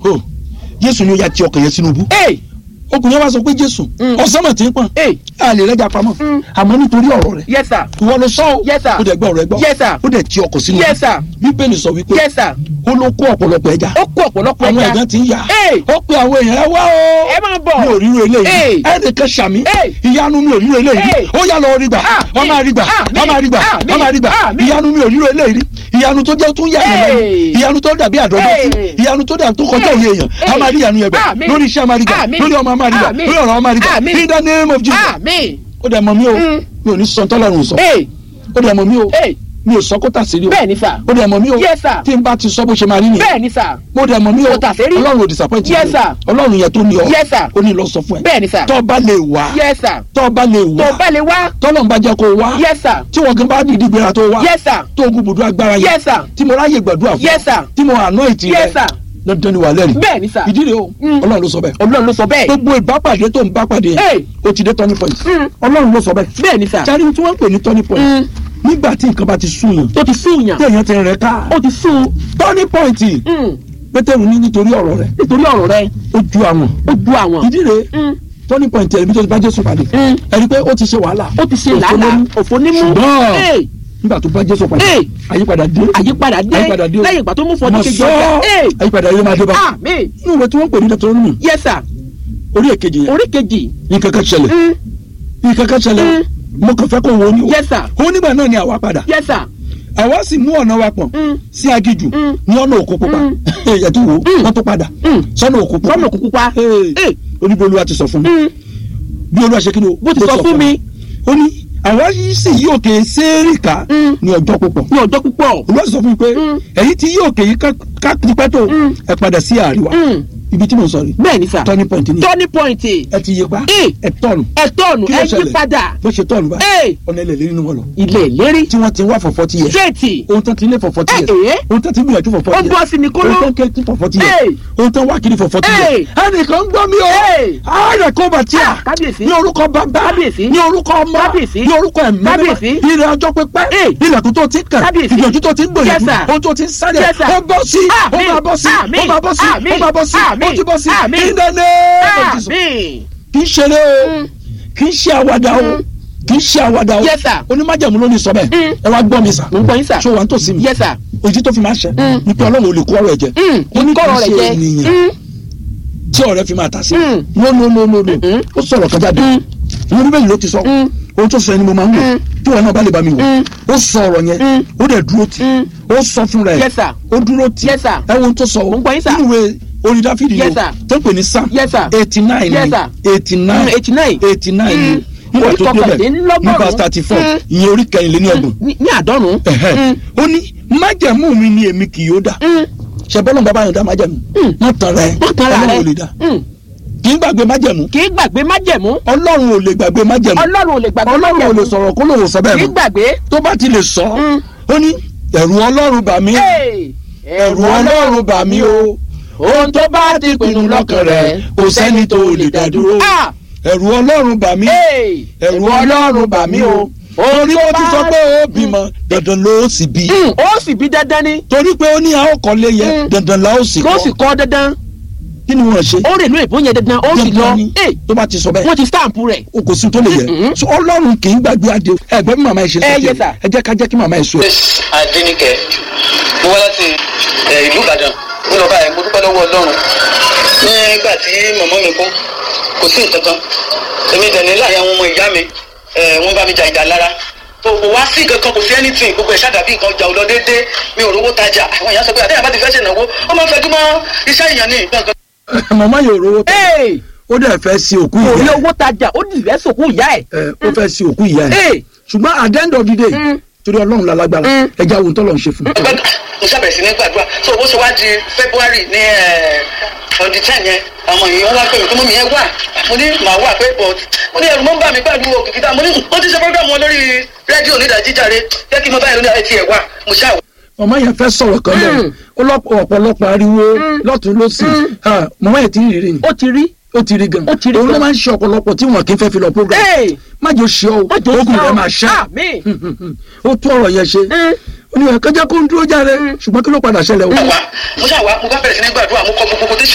o jésù ni ó ya ti ọkàn yẹn sínú bú ee okùn yẹn wá sọ pé jésù Mm. ọ̀sán mọ̀ tí ń pọ̀n ee a lè rẹ́jà pamọ́ Mm. àmọ́ nítorí ọ̀rọ̀ rẹ̀ yes sir ìwọ ló sọ ọ́ Yes, sir. ó dẹ̀ gbọ́ ọ̀rọ̀ ẹ gbọ́ Yes, sir. ó dẹ̀ ti ọkọ̀ sínú yes sir bíbélì sọ wípé yes sir ó ló kó ọ̀pọ̀lọpọ̀ ẹja ó kó ọ̀pọ̀lọpọ̀ àwọn ẹja ẹ̀gán ti ń yà Hey. ó pe àwọn èèyàn ẹ wá o ẹ máa bọ̀ mi ò ríro eléyìí Hey. ẹnìkan ṣàmì Hey. ìyanu mi ò ríro eléyìí Hey. ó yà lọ rí gbà Ah, wọ́n máa rí gbà ah, wọ́n máa rí gbà ah, wọ́n máa rí gbà ah, ìyanu mi ò ríro eléyìí ìyanu tó jẹ́ tún yà yẹn lẹ́nu Hey. ìyanu tó dàbí àdọ́dọ́tì Hey. ìyanu tó dàbí tó kọjá Hey. òye èèyàn a Hey. máa rí ìyanu yẹn gbà Amen. lórí iṣẹ́ a máa rí gbà Amen. lórí ọmọ a máa rí gbà Amen. lórí ọ̀rọ̀ a máa rí gbà Amen. in the name of Jesus àmín ó dẹ̀ mọ̀ mí o Mm. mi ò ní sọ tọ́lọ́run sọ ee ó dẹ̀ mọ̀ mí o ee mi ò sọ kó tà sí rí o bẹ́ẹ̀ ni sir ó dẹ̀ mọ̀ mí o Yes, sir. tí n bá ti sọ bó ṣe máa rí nìyẹn bẹ́ẹ̀ ni sir mo dẹ̀ mọ̀ mí o Kò tà sí rí. ọlọ́run ò disappoint Yes, mi o. sir. ọlọ́run yẹn tó ní ọ Yes, sir. ó ní lọ sọ fún ẹ bẹ́ẹ̀ ni sir tọ́ bá lè wá yes sir tọ́ bá lè tó wá bá lè wá tọ́lọ́run bá jẹ́ kó wá yes sir tí wọ́n gan bá dìde gbéra tó wá yes sir tó ogun bùdó agbára yẹn yes sir tí mo ráyè gbàdúrà fún yes sir tí mo àná ìtì yes rẹ sir dandan ni wà lẹ́rìí bẹ́ẹ̀ ni sir ìdí rẹ̀ o Mm. ọlọ́run ló sọ bẹ́ẹ̀ ọlọ́run ló sọ bẹ́ẹ̀ gbogbo ìbápàdé tó ń bápàdé Hey. yẹn o ti dé turning point Mm. ọlọ́run ló sọ bẹ́ẹ̀ bẹ́ẹ̀ ni sir jáde tí wọ́n ń pè ní turning point Mm. nígbà tí nǹkan bá ti sún yàn ó ti sún yàn tí èèyàn ti rẹ̀ ká ó ti sún turning point Mm. pétérù ní nítorí ọ̀rọ̀ rẹ̀ nítorí ọ̀rọ̀ rẹ ó ju àwọn ó ju àwọn ìdí rẹ̀ Mm. turning point ẹ̀rí bí tó ti bá jésù pàdé Mm. ẹ̀rí pé ó ti ṣe wàhálà ó ti ṣe Òfò làálàá lóní. òfò nímú ṣùgbọ́n ee nígbà tó bá jésù pàdé ee àyípadà dé àyípadà dé Àyípadà dé o. lẹ́yìn ìgbà tó mú mo fọdún kejì sọ ọjà ee àyípadà yóò máa dé bá àmín inú ìwé tí wọ́n ń pè ní deuteronomy yes sir orí èkejì yẹn orí kejì nǹkan kan ṣẹlẹ̀ Mm. nǹkan kan ṣẹlẹ̀ mo kàn fẹ́ kó wo ni o yes sir ó nígbà náà ni àwa padà yes sir àwa sì mú ọ̀nà wa pọ̀n Mm. sí agijù Mm. ní ọ̀nà òkú pupa Mm. ẹ̀yẹ̀ tó wò ó Mm. wọ́n tó padà Mm. sọ́nà òkú pupa lọ́nà òkùnkùn pa Ee, ee oníbi olúwa ti sọ fún mi Mm. bí olúwa ṣe kí ni o bó ti sọ fún mi ó ní àwa yìí sì yí òkè sẹ́ẹ̀rìkà Mm. ní ọjọ́ púpọ̀ ní ọjọ́ púpọ̀ olúwa sì sọ fún mi pé Mm. èyí tí yí òkè yìí ká- ká tipẹ́ tó Mm. ẹ padà sí àríwá Mm. ibi tí mo sọ rí bẹ́ẹ̀ ni sir turning point ni turning point ẹ ti yí pa Ee. ẹ tọ̀nù ẹ tọ́ọ̀nù Kí ló ẹ yí ṣẹlẹ̀? padà bó ṣe tọ̀nù báyìí ee ọ̀nà ilẹ̀ lérí ni wọ́n lọ ilé ìlérí tí wọ́n ti wá for forty years straight ohun tán ti lé for forty Ẹ, years ẹ̀. ohun tán ti gbìyànjú for ó forty bọ́ years sí ni kóló ohun tán kẹ́kí for forty Ẹ̀. years ohun tán wá kiri for forty Ẹ̀. years ẹnìkan gbọ́ mi o Ẹ̀. ààrẹ kó bàtí à Ah, kábíyèsí. ní orúkọ bàbá Kábíyèsí. ní orúkọ ọmọ Kábíyèsí. ní orúkọ ẹ̀mí Kábíyèsí. ilẹ̀ ọjọ́ pípẹ́ Ẹ̀. ilẹ̀kùn tó ti kàn Kábíyèsí. ìgbìyànjú tó ti ń Yes, gbìyànjú sir. ohun tó ti ń sáré Yes, sir. ó bọ́ sí ó Àmín. máa bọ́ sí ó Àmín. máa bọ́ sí ó Àmín. máa bọ́ sí ó Àmín. ti bọ́ sí Àmín. in the name of Jesus àmín kì í ṣeré o Mm. kì í ṣe àwàdà o Mm. kì í ṣe àwàdà o Yes, sir. onímájàmú ló ní sọ bẹ́ẹ̀ Mm. ẹ wá gbọ́ mi sà mo ń gbọ́ yín sà ṣé wàá tó sí mi yes sir òjì tó fi máa ṣẹ Mm. ni pé ọlọ́run ò lè kó ọ̀rọ̀ ẹ̀ jẹ Mm. ó ní kì kọ́rọ̀ í rẹ̀ ṣe jẹ ènìyàn Mm. tí ọ̀rẹ́ fi máa tà sí Mm. no no no no no Mm. ó sọ̀rọ̀ kan jáde Mm. ìwé bíbélì ló ti sọ Mm. ohun tó sọ ẹni mo máa ń wò Mm. tí wọn náà bá lè bá mi wò Mm. ó sọ ọ̀rọ̀ yẹn Mm. ó dẹ̀ dúró tì Mm. ó sọ fún rẹ̀ yes sir ó dúró tì Yes, sir. ẹ wo ohun tó sọ Mo ń gbọ́ yín, sir. nínú ìwé orin dáfídì Yes, yìí sir. tó ń pè ní psalm yes sir eighty nine Yes, ni sir. eighty nine eighty nine eighty nine ni Mm. nígbà Orí tó débẹ̀ kọkàndínlọ́gọ́rùn-ún. ní verse thirty four Mm. ìyẹn orí kẹrìnlélẹ́ní ọgbọ̀n ní àádọ́rùn-ún ẹ̀hẹ́. Mm. ó ní májẹ̀mú mi ni èmi kì yóò dà Mm. ṣe bọ́lá bàbá yẹn dá májẹ̀mú Mm. wọ́n tan ra ẹ̀ Wọ́n tan ra ọlọ́run rẹ̀. ò lè dá Mm. kì í gbàgbé májẹ̀mú kì í gbàgbé májẹ̀mú ọlọ́run ò lè gbàgbé májẹ̀mú ọlọ́run ò lè gbàgbé ọlọ́run ò lè májẹ̀mú sọ̀rọ̀ kó lòun sọ bẹ́ẹ̀ kì í mọ́ gbàgbé tó bá ti lè sọ Mm. ó ní ẹ̀rù ọlọ́run bà mí Hey! ẹ̀rù ọlọ́run bà mí o ohun tó bá ti pinnu lọ́kàn rẹ̀ kò sẹ́ni tó lè dá dúró Ah! ẹ̀rù ọlọ́run bà mí Hey! ẹ̀rù ọlọ́run bà mí o orí ó ti sọ pé ó bímọ dandan ló sì bí Mm. ó sì bí dandan ni torí pé ó ní a ó kọ́lé yẹ Mm. dandan la ó sì kó sì kọ́ kọ́ dandan kí ni wọ́n ṣe ó rè ló èbó yẹn dandan ó sì lọ dandan ni Hey! tó bá ti sọ bẹ́ẹ̀ wọ́n ti stamp rẹ̀ o kò sí tó lè yẹ Mm-mm. so ọlọ́run kì í gbàgbé adé o ẹgbẹ́ bí màmá yìí ṣe Eh, sọ yes, sir. ẹ jẹ́ ká jẹ́ kí màmá yìí sọ ẹ. Grace Adéníkẹ́ mo wá láti ẹ, ìlú Ìbàdàn mo lọ báyìí mo dúpẹ́ lọ́wọ́ Ọlọ́run nígbà tí mọ̀mọ́ mi kú kò sí nǹkan kan èmi dẹ̀ ní láàyè àwọn ọmọ ìyá mi ẹ, wọ́n bá mi jà ìjà lára kò kò wá sí nǹkan kan kò sí anything gbogbo ẹ̀ ṣàdàbí nǹkan ọjà ò lọ déédéé mi ò rówó tajà àwọn èèyàn sọ pé àtẹ̀yìn bá ti fẹ́ ṣènáwó ó máa ń fẹ́ kí mọ́ iṣẹ́ èèyàn ní nǹkan kan màmá yóò rówó tẹ Hey! ó dẹ̀ fẹ́ sí òkú kò rí ìyá owó tajà ó dì rẹ́ sòkú ìyá ẹ̀ ẹ ó fẹ́ sí òkú ìyá ẹ Hey! ṣùgbọ́n at the end of the day Mm. torí ọlọ́run la lágbára Mm. ẹ já ohun tọ́lọ̀ ń ṣe fún un. gbàgbà mo ṣàbẹ̀rẹ̀ sí ní gbàdúrà so owó ṣe wá di february ní on the ten yẹn àwọn èèyàn wá pé mi kí mọ́mí yẹn wà mo ní màá wà pé but mo ní ẹ̀rù mọ́ ń bà mí pẹ̀lú òkìkí dá mo ní ó ti ṣe program wọn lórí rédíò onídàájíjàre jẹ́ kí n mọ báyìí lóní ẹ̀ tiẹ̀ wà mo ṣáà wà. màmá yẹn fẹ́ sọ̀rọ̀ kan lẹ́nu Mm. ó lọ́pọ̀ ọ̀pọ̀lọpọ̀ ariwo lọ́tún lọ́sì Ah, màmá yẹn ti ń rírì ni ó ti rí ó ti rí gan Ó ti rí òun ló gan. máa ń ṣe ọ̀pọ̀lọpọ̀ tí wọn kì í fẹ́ fi lọ program Hey! má jò ṣe ọ́ Má jò ogun ṣe rẹ̀ ọ́. máa ṣá Àmín. ó tó ọ̀rọ̀ yẹn ṣe Mm. ó ní ẹ̀ka jẹ́ kó ń dúró jáde ṣùgbọ́n kí ló padà ṣẹlẹ̀ o. wà mo ṣáà wà mo bá bẹ̀rẹ̀ sí ní gbàdúrà mo kọ gbogbo quotation